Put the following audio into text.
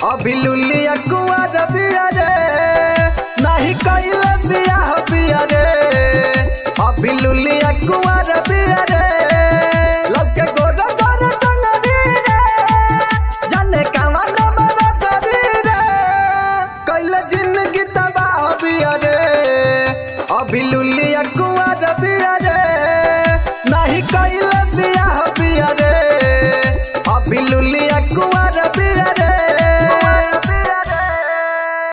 अभी लुलिया कुआर बिया रे नाही कइले बियाह बिया रे अभी लुलिया कुआर बिया रे लगे गोर गोर टंगरी रे जाने कावा नंबर करी रे कइले जिंदगी तबाह बिया रे अभी लुलिया कुआर बिया रे नाही कइले बियाह बिया रे अभी लुलिया कुआर